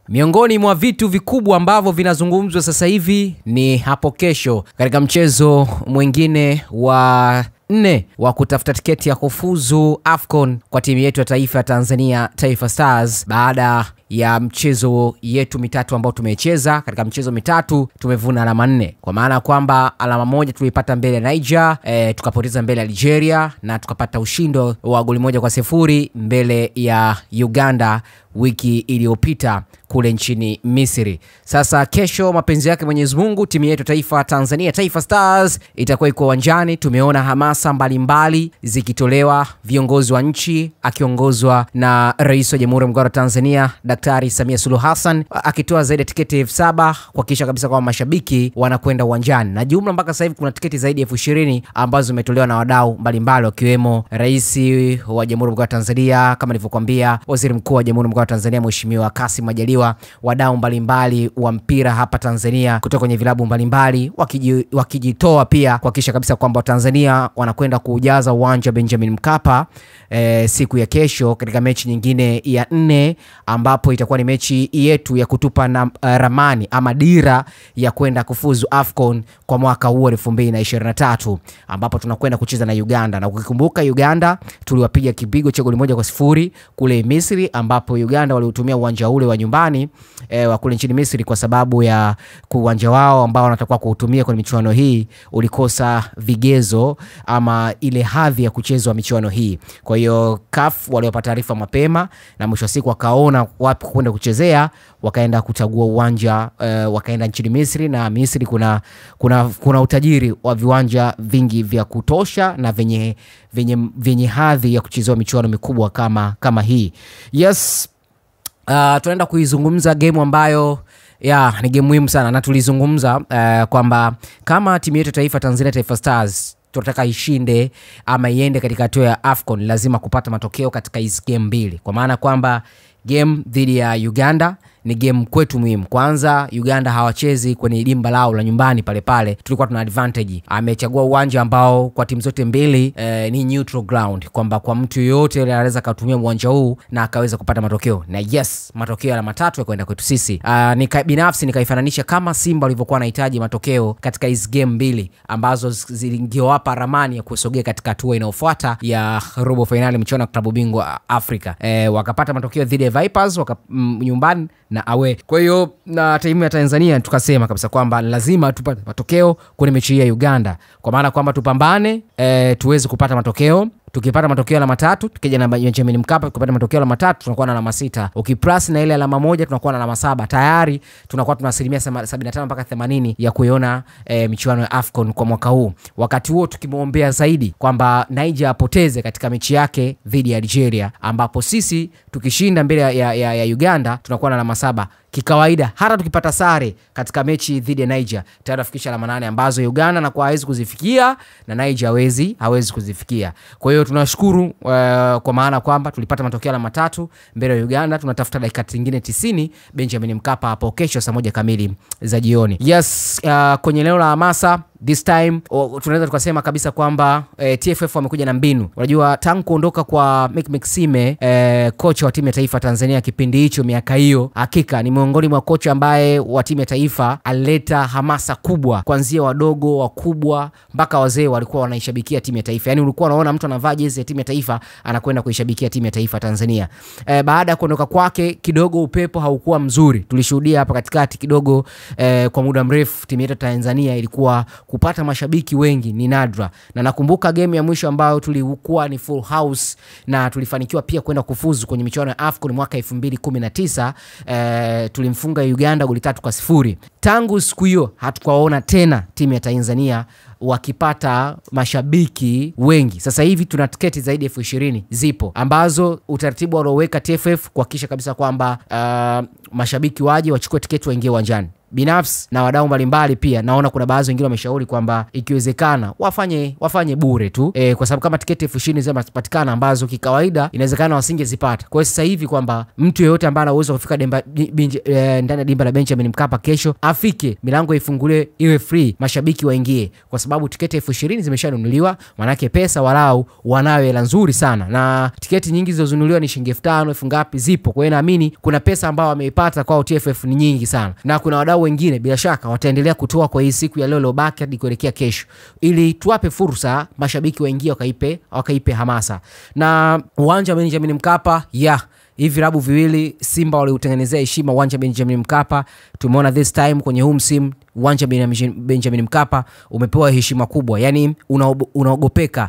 Miongoni mwa vitu vikubwa ambavyo vinazungumzwa sasa hivi ni hapo kesho katika mchezo mwingine wa nne wa kutafuta tiketi ya kufuzu AFCON kwa timu yetu ya taifa ya Tanzania, Taifa Stars, baada ya mchezo yetu mitatu ambao tumecheza. Katika mchezo mitatu tumevuna alama nne, kwa maana ya kwamba alama moja tuliipata mbele ya Niger, e, tukapoteza mbele ya Algeria na tukapata ushindo wa goli moja kwa sifuri mbele ya Uganda wiki iliyopita kule nchini Misri. Sasa kesho, mapenzi yake Mwenyezi Mungu, timu yetu taifa Tanzania Taifa Stars itakuwa iko uwanjani. Tumeona hamasa mbalimbali zikitolewa, viongozi wa nchi akiongozwa na Rais wa Jamhuri ya Muungano wa Tanzania Daktari Samia Suluhu Hassan akitoa zaidi ya tiketi elfu saba kuhakikisha kabisa kwamba mashabiki wanakwenda uwanjani, na jumla mpaka sasa hivi kuna tiketi zaidi ya elfu ishirini ambazo zimetolewa na wadau mbalimbali wakiwemo Rais wa Jamhuri ya Muungano wa Tanzania kama nilivyokuambia, Waziri Mkuu wa Jamhuri ya Muungano wa Tanzania Mheshimiwa Kassim Majaliwa, wadau mbalimbali wa mpira hapa Tanzania kutoka kwenye vilabu mbalimbali wakiji, wakijitoa pia kuhakikisha kabisa kwamba Watanzania wanakwenda kuujaza uwanja wa Benjamin Mkapa e, siku ya kesho katika mechi nyingine ya nne ambapo itakuwa ni mechi yetu ya kutupa na uh, ramani ama dira ya kwenda kufuzu AFCON kwa mwaka huu 2023 ambapo tunakwenda kucheza na Uganda, na ukikumbuka Uganda tuliwapiga kipigo cha goli moja kwa sifuri kule Misri, ambapo Uganda waliutumia uwanja ule wa nyumbani e, wa kule nchini Misri kwa sababu ya uwanja wao ambao wanatakiwa kuutumia kwenye michuano hii ulikosa vigezo ama ile hadhi ya kuchezwa michuano hii. Kwa hiyo CAF waliwapa taarifa mapema na mwisho wa siku wakaona wapi kwenda kuchezea, wakaenda kuchagua uwanja uh, wakaenda nchini Misri na Misri kuna, kuna, kuna utajiri wa viwanja vingi vya kutosha na venye, venye, venye hadhi ya kuchezewa michuano mikubwa kama, kama hii. Yes, uh, tunaenda kuizungumza game ambayo ya ni game muhimu sana na tulizungumza uh, kwamba kama timu yetu taifa Tanzania Taifa Stars tunataka ishinde ama iende katika hatua ya AFCON, lazima kupata matokeo katika hizi game mbili, kwa maana kwamba game dhidi ya Uganda ni game kwetu muhimu. Kwanza Uganda hawachezi kwenye dimba lao la nyumbani pale pale, tulikuwa tuna advantage. Amechagua uwanja ambao kwa timu zote mbili eh, ni neutral ground, kwamba kwa mtu yoyote yule anaweza akatumia uwanja huu na akaweza kupata matokeo, na yes, matokeo ya matatu ya kwenda kwetu sisi. Uh, nika, binafsi nikaifananisha kama Simba walivyokuwa wanahitaji matokeo katika hizi game mbili ambazo zingewapa ramani ya kusogea katika hatua inayofuata ya robo fainali michuano ya klabu bingwa Afrika. Eh, wakapata matokeo dhidi ya Vipers waka, mm, nyumbani na awe. Kwa hiyo na timu ya Tanzania tukasema kabisa kwamba lazima tupate matokeo kwenye mechi hii ya Uganda, kwa maana kwamba tupambane, e, tuweze kupata matokeo tukipata matokeo alama tatu tukija na Benjamin Mkapa tukipata matokeo alama tatu tunakuwa na alama sita. Ukiplus na ile alama moja tunakuwa na alama saba. Tayari tunakuwa tuna asilimia 75 mpaka 80 ya kuiona e, michuano ya AFCON kwa mwaka huu. Wakati huo tukimwombea zaidi kwamba Niger apoteze katika mechi yake dhidi ya Algeria, ambapo sisi tukishinda mbele ya, ya, ya Uganda tunakuwa na alama saba kikawaida hata tukipata sare katika mechi dhidi ya Niger tayari afikisha alama nane ambazo Uganda na kwa hawezi kuzifikia na Niger hawezi hawezi kuzifikia. Kwa hiyo tunashukuru uh, kwa maana kwamba tulipata matokeo alama tatu mbele ya Uganda. Tunatafuta dakika zingine 90 Benjamin Mkapa hapo kesho saa moja kamili za jioni. Yes, uh, kwenye eneo la hamasa this time oh, tunaweza tukasema kabisa kwamba eh, TFF wamekuja na mbinu. Unajua, tangu kuondoka kwa Mek Maxime eh, kocha wa timu ya taifa Tanzania kipindi hicho, miaka hiyo, hakika ni miongoni mwa kocha ambaye wa timu ya taifa alileta hamasa kubwa, kuanzia wadogo, wakubwa mpaka wazee walikuwa wanaishabikia timu ya taifa. Yani ulikuwa unaona mtu anavaa jezi ya timu ya taifa anakwenda kuishabikia timu ya taifa Tanzania. Eh, baada ya kuondoka kwake kidogo upepo haukuwa mzuri, tulishuhudia hapa katikati kidogo eh, kwa muda mrefu timu yetu Tanzania ilikuwa kupata mashabiki wengi ni nadra, na nakumbuka game ya mwisho ambayo tulikuwa ni full house na tulifanikiwa pia kwenda kufuzu kwenye michuano ya AFCON mwaka 2019 eh, tulimfunga Uganda goli tatu kwa sifuri. Tangu siku hiyo hatukaona tena timu ya Tanzania wakipata mashabiki wengi. Sasa hivi tuna tiketi zaidi ya elfu ishirini zipo ambazo utaratibu walioweka TFF kuhakikisha kabisa kwamba uh, mashabiki waje wachukue tiketi waingie uwanjani binafsi na wadau mbalimbali pia naona kuna baadhi wengine wameshauri kwamba ikiwezekana wafanye wafanye bure tu e, kwa sababu kama tiketi elfu ishirini zinapatikana ambazo kikawaida inawezekana wasingezipata. Kwa hiyo sasa hivi kwamba mtu yeyote ambaye ana uwezo wa kufika demba- di- binje- eh, ndani ya dimba la Benjamin Mkapa kesho afike, milango ifunguliwe, iwe free, mashabiki waingie, kwa sababu tiketi elfu ishirini zimeshanunuliwa, manake pesa walau wanayo hela nzuri sana, na tiketi nyingi zilizonunuliwa ni shilingi elfu tano elfu ngapi zipo. Kwa hiyo naamini kuna pesa ambao wameipata kwao TFF ni nyingi sana, na kuna wadau wengine bila shaka wataendelea kutoa kwa hii siku ya leo iliyobaki hadi kuelekea kesho, ili tuwape fursa mashabiki waingie wakaipe, wakaipe hamasa na uwanja wa Benjamin Mkapa yeah hivi vilabu viwili Simba waliutengenezea heshima uwanja Benjamin Mkapa. Tumeona this time kwenye huu msimu uwanja Benjamin Benjamin Mkapa umepewa heshima kubwa, yani unaob- unaogopeka.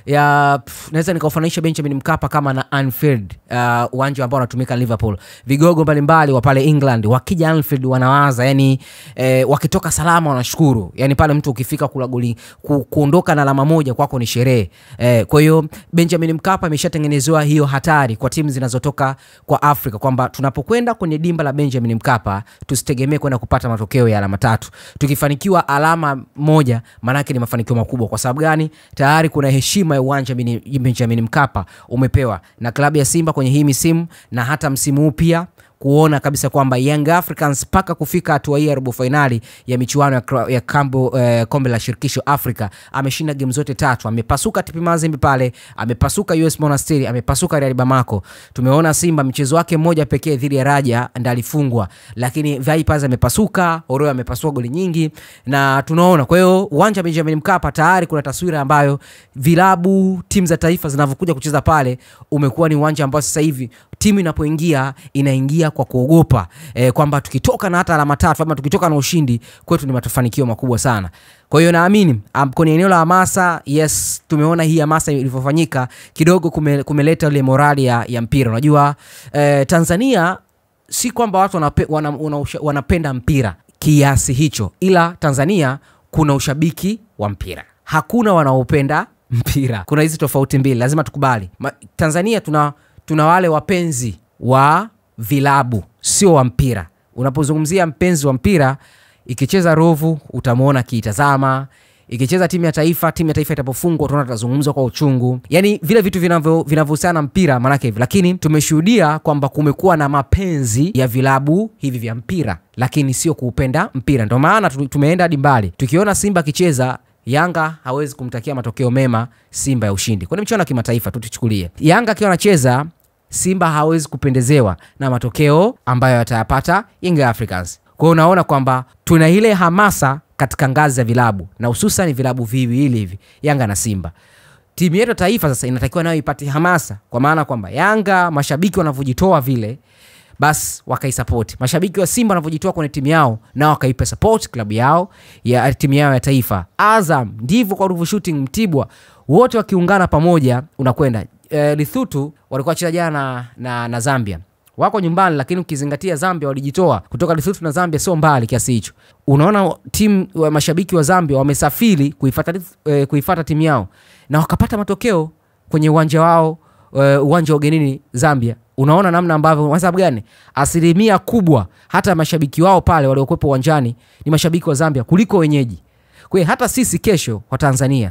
Ya pff, naweza nikaufananisha Benjamin Mkapa kama na Anfield, uh, uwanja ambao unatumika Liverpool. Vigogo mbalimbali wa pale England wakija Anfield wanawaza yani, eh, wakitoka salama wanashukuru, yani pale mtu ukifika kula goli ku, kuondoka na alama moja kwako ni sherehe eh, kwa hiyo Benjamin Mkapa imeshatengenezewa hiyo hatari kwa timu zinazotoka kwa Afrika kwamba tunapokwenda kwenye dimba la Benjamin Mkapa tusitegemee kwenda kupata matokeo ya alama tatu. Tukifanikiwa alama moja, maanake ni mafanikio makubwa. Kwa sababu gani? Tayari kuna heshima ya uwanja Beni- Benjamin Mkapa umepewa na klabu ya Simba kwenye hii misimu na hata msimu huu pia kuona kabisa kwamba Young Africans mpaka kufika hatua hii ya robo fainali ya michuano ya, kra- ya kambo, eh, kombe la shirikisho Afrika ameshinda game zote tatu. Amepasuka TP Mazembe pale, amepasuka US Monastir, amepasuka Real Bamako. Tumeona Simba mchezo wake mmoja pekee dhidi ya Raja ndiye alifungwa, lakini Vipers amepasuka, Oroyo amepasua goli nyingi na tunaona. Kwa hiyo uwanja wa Benjamin Mkapa tayari kuna taswira ambayo vilabu, timu za taifa zinavyokuja kucheza pale, umekuwa ni uwanja ambao sasa hivi timu inapoingia inaingia kwa kuogopa e, kwamba tukitoka na hata alama tatu ama tukitoka na ushindi kwetu ni mafanikio makubwa sana. Kwa hiyo naamini um, kwenye eneo la hamasa, yes, tumeona hii hamasa ilivyofanyika kidogo kume, kumeleta ile morali ya, ya mpira. Unajua eh, Tanzania si kwamba watu wanape, wana, wana, wanapenda mpira kiasi hicho, ila Tanzania kuna ushabiki wa mpira, hakuna wanaopenda mpira. Kuna hizi tofauti mbili, lazima tukubali. Ma, Tanzania tuna, tuna wale wapenzi wa vilabu, sio wa mpira. Unapozungumzia mpenzi wa mpira, ikicheza Ruvu utamwona akiitazama ikicheza timu ya taifa, timu ya taifa itapofungwa utaona tutazungumzwa kwa uchungu, yani vile vitu vinavyo- vinavyohusiana na mpira maanake hivi. Lakini tumeshuhudia kwamba kumekuwa na mapenzi ya vilabu hivi vya mpira, lakini sio kuupenda mpira. Ndio maana tu- tumeenda hadi mbali, tukiona Simba akicheza Yanga hawezi kumtakia matokeo mema Simba ya ushindi kwenye michuano ya kimataifa tu. Tuchukulie Yanga akiwa anacheza, Simba hawezi kupendezewa na matokeo ambayo atayapata Young Africans. Kwa hiyo unaona kwamba tuna ile hamasa katika ngazi za vilabu na hususan vilabu viwili hivi, Yanga na Simba. Timu yetu ya taifa sasa inatakiwa nayo ipate hamasa, kwa maana kwamba Yanga mashabiki wanavyojitoa vile basi wakaisapoti. Mashabiki wa Simba wanavyojitoa kwenye timu yao nao wakaipa support klabu yao ya timu yao ya taifa. Azam ndivyo kwa Ruvu Shooting, Mtibwa, wote wakiungana pamoja unakwenda. E, Lithutu walikuwa wacheza jana na, na, na Zambia wako nyumbani, lakini ukizingatia Zambia walijitoa kutoka Lesotho na Zambia sio mbali kiasi hicho. Unaona timu wa mashabiki wa Zambia wamesafiri kuifata, eh, kuifata timu yao na wakapata matokeo kwenye uwanja wao eh, uwanja wa ugenini Zambia. Unaona namna ambavyo, kwa sababu gani? Asilimia kubwa hata mashabiki wao pale waliokuwepo uwanjani ni mashabiki wa Zambia kuliko wenyeji. Kwa hiyo hata sisi kesho wa Tanzania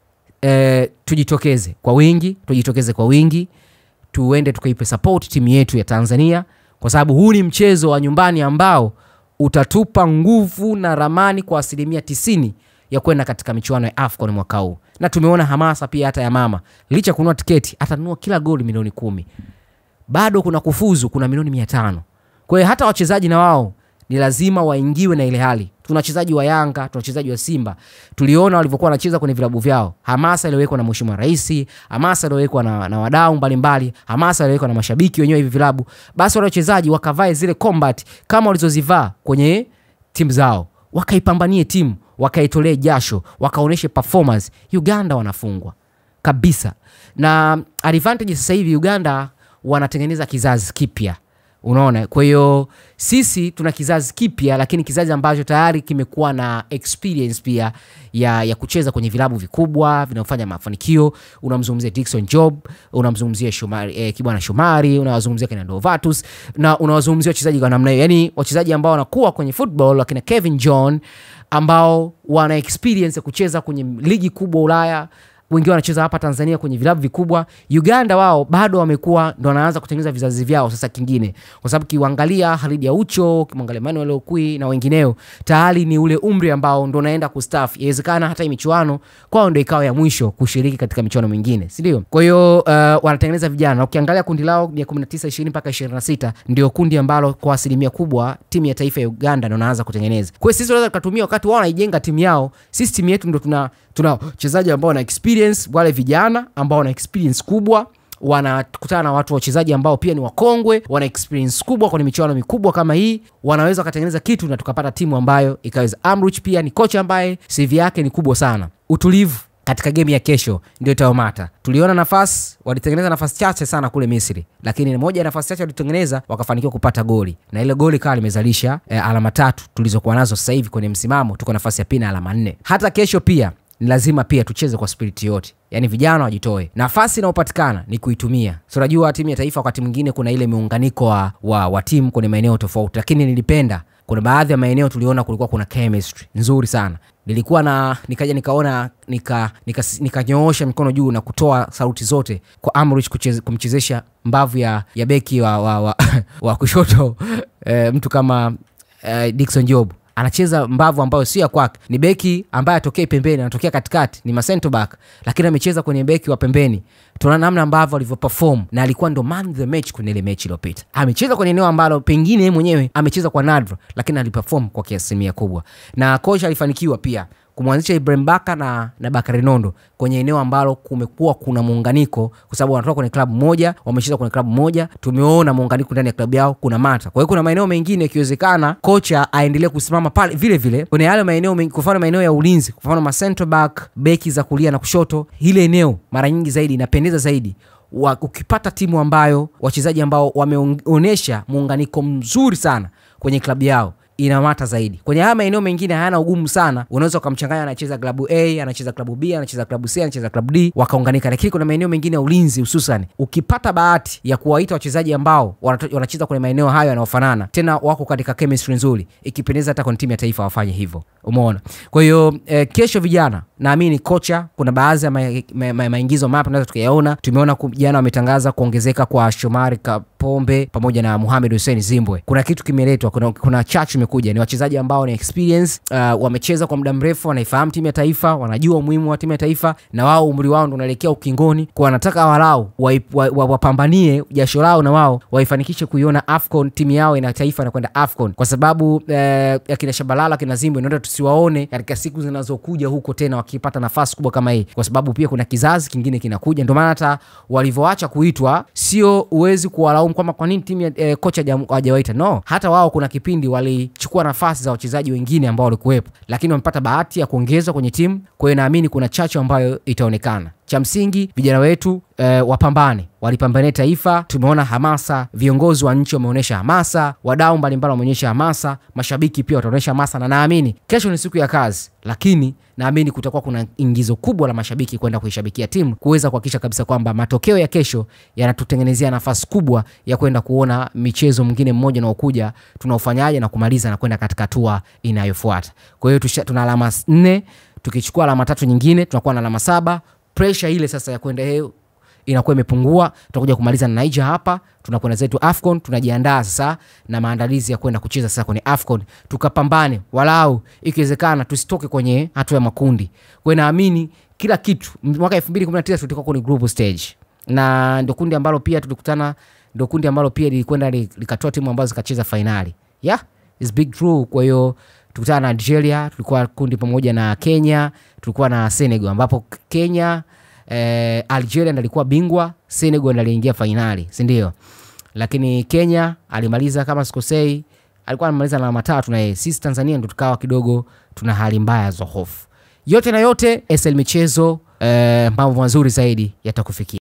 eh, tujitokeze kwa wingi, tujitokeze kwa wingi tuende tukaipe support timu yetu ya Tanzania kwa sababu huu ni mchezo wa nyumbani ambao utatupa nguvu na ramani kwa asilimia tisini ya kwenda katika michuano ya AFCON mwaka huu, na tumeona hamasa pia hata ya mama, licha ya kununua tiketi, atanunua kila goli milioni kumi, bado kuna kufuzu, kuna milioni mia tano. Kwa hiyo hata wachezaji na wao ni lazima waingiwe na ile hali. Tuna wachezaji wa Yanga, tuna wachezaji wa Simba, tuliona walivyokuwa wanacheza kwenye vilabu vyao, hamasa iliyowekwa na Mheshimiwa Rais, hamasa iliyowekwa na, na wadau mbalimbali, hamasa iliyowekwa na mashabiki wenyewe hivi vilabu, basi wale wachezaji wakavae zile combat kama walizozivaa kwenye timu zao, wakaipambanie timu, wakaitolee jasho, wakaoneshe performance. Uganda wanafungwa kabisa, na advantage sasa hivi Uganda wanatengeneza kizazi kipya unaona kwa hiyo sisi tuna kizazi kipya lakini kizazi ambacho tayari kimekuwa na experience pia ya, ya kucheza kwenye vilabu vikubwa vinaofanya mafanikio unamzungumzia Dickson Job unamzungumzia Shomari, eh, Kibwana Shomari unawazungumzia kina Novatus na unawazungumzia wachezaji kwa namna hiyo yani wachezaji ambao wanakuwa kwenye football wakina Kevin John ambao wana experience ya kucheza kwenye ligi kubwa Ulaya wengine wanacheza hapa Tanzania kwenye vilabu vikubwa. Uganda wao bado wamekuwa ndo wanaanza kutengeneza vizazi vyao sasa kingine, kwa sababu kiuangalia Halid Aucho, kimwangalia Manuel Okwi na wengineo, tayari ni ule umri ambao ndo naenda kustaafu. Inawezekana hata hii michuano kwao ndo ikawa ya mwisho kushiriki katika michuano mingine, si ndio? Kwa hiyo uh, wanatengeneza vijana, na ukiangalia kundi lao ya 19 20 mpaka 26 ndio kundi ambalo kwa asilimia kubwa timu ya taifa ya Uganda ndo naanza kutengeneza. Kwa hiyo sisi tunaweza tukatumia wakati wao wanaijenga timu yao, sisi timu yetu ndo tuna tuna wachezaji ambao wana experience, wale vijana ambao wana experience kubwa wanakutana na watu wachezaji ambao pia ni wakongwe, wana experience kubwa kwenye michuano mikubwa kama hii, wanaweza wakatengeneza kitu na tukapata timu ambayo ikaweza. Amruch pia ni kocha ambaye CV yake ni kubwa sana. Utulivu katika game ya kesho ndio itayomata. Tuliona nafasi, walitengeneza nafasi chache sana kule Misri, lakini moja ya nafasi chache walitengeneza wakafanikiwa kupata goli, na ile goli kawa limezalisha eh, alama tatu tulizokuwa nazo sasa hivi kwenye msimamo, tuko nafasi ya pili na alama nne. Hata kesho pia ni lazima pia tucheze kwa spiriti yote, yaani vijana wajitoe. Nafasi inayopatikana ni kuitumia. So unajua timu ya taifa wakati mwingine kuna ile miunganiko wa, wa, wa timu kwenye maeneo tofauti, lakini nilipenda kuna baadhi ya maeneo tuliona kulikuwa kuna chemistry nzuri sana nilikuwa na nikaja nikaona nikanyoosha nika, nika, nika mikono juu na kutoa sauti zote kwa Amrich kumchezesha mbavu ya, ya beki wa, wa, wa, wa kushoto e, mtu kama e, Dickson Job anacheza mbavu ambayo sio ya kwake, ni beki ambaye atokei pembeni, anatokea katikati, ni macento back, lakini amecheza kwenye beki wa pembeni. Tunaona namna ambavyo alivyoperform na alikuwa ndo man the match kwenye ile mechi iliyopita. Amecheza kwenye eneo ambalo pengine yeye mwenyewe amecheza kwa nadra, lakini aliperform kwa kiasilimia kubwa, na kocha alifanikiwa pia kumwanzisha Ibrahim Baka na, na Bakari Nondo kwenye eneo ambalo kumekuwa kuna muunganiko, kwa sababu wanatoka kwenye klabu moja, wamecheza kwenye klabu moja, tumeona muunganiko ndani ya klabu yao kuna mata. Kwa hiyo kuna maeneo mengine ikiwezekana kocha aendelee kusimama pale vile vile kwenye yale maeneo, kwa mfano maeneo ya ulinzi, kwa mfano ma center back, beki za kulia na kushoto, ile eneo mara nyingi zaidi inapendeza zaidi wa, ukipata timu ambayo wachezaji ambao wameonyesha muunganiko mzuri sana kwenye klabu yao inamata zaidi. Kwenye haya maeneo mengine hayana ugumu sana, unaweza ukamchanganya, anacheza klabu A, anacheza klabu B, anacheza klabu C, anacheza klabu D, wakaunganika. Lakini kuna maeneo mengine ya ulinzi, hususan ukipata bahati ya kuwaita wachezaji ambao wanacheza kwenye maeneo hayo yanayofanana, tena wako katika chemistry nzuri, ikipendeza hata kwenye timu ya taifa wafanye hivyo. Umeona? Kwa hiyo eh, kesho vijana, naamini kocha, kuna baadhi ya maingizo ma, ma, ma, mapya tunaweza tukayaona. Tumeona jana wametangaza kuongezeka kwa Shomari Kapombe pamoja na Mohamed Hussein Zimbwe. Kuna kitu kimeletwa, kuna, kuna chachu imekuja, ni wachezaji ambao ni experience uh, wamecheza kwa muda mrefu, wanaifahamu timu ya taifa, wanajua umuhimu wa timu ya taifa, na wao umri wao ndo unaelekea ukingoni, kwa wanataka walau wapambanie wa, wa, wa jasho lao na wao waifanikishe kuiona AFCON, timu yao ina taifa inakwenda AFCON, kwa sababu eh, akina Shabalala akina Zimbwe ndio tusiwaone katika siku zinazokuja huko tena wakipata nafasi kubwa kama hii, kwa sababu pia kuna kizazi kingine kinakuja. Ndio maana hata walivyoacha kuitwa, sio uwezi kuwalaumu kwamba kwa nini timu ya eh, kocha hajawaita. No, hata wao kuna kipindi walichukua nafasi za wachezaji wengine ambao walikuwepo, lakini wamepata bahati ya kuongezwa kwenye timu. Kwa hiyo naamini kuna chachu ambayo itaonekana. Cha msingi vijana wetu eh, wapambane, walipambania taifa. Tumeona hamasa, viongozi wa nchi wameonyesha hamasa, wadau mbalimbali wameonyesha hamasa, mashabiki pia wataonyesha hamasa, na naamini kesho ni siku ya kazi, lakini naamini kutakuwa kuna ingizo kubwa la mashabiki kwenda kuishabikia timu kuweza kuhakikisha kabisa kwamba matokeo ya kesho yanatutengenezea nafasi kubwa ya kwenda kuona michezo mwingine mmoja unaokuja tunaofanyaje na kumaliza na kwenda katika hatua inayofuata. Kwa hiyo tuna alama nne, tukichukua alama tatu nyingine tunakuwa na alama saba. Presha ile sasa ya kwenda hiyo inakuwa imepungua. Tutakuja kumaliza na Niger hapa, tunakwenda zetu AFCON, tunajiandaa sasa na maandalizi ya kwenda kucheza sasa kwenye AFCON, tukapambane walau ikiwezekana tusitoke kwenye hatua ya makundi. Kwa hiyo naamini kila kitu, mwaka 2019 tulikuwa kwenye group stage na ndio kundi ambalo pia tulikutana, ndio kundi ambalo pia lilikwenda likatoa timu ambazo zikacheza fainali. Yeah, it's big true. Kwa hiyo tulikutana na Algeria, tulikuwa kundi pamoja na Kenya, tulikuwa na Senegal ambapo Kenya eh, Algeria ndalikuwa bingwa, Senegal ndaliingia fainali, si ndio? Lakini Kenya alimaliza kama sikosei, alikuwa anamaliza na alama tatu na yeye. Sisi Tanzania ndo tukawa kidogo tuna hali mbaya za hofu. Yote na yote, SL Michezo eh, mambo mazuri zaidi yatakufikia.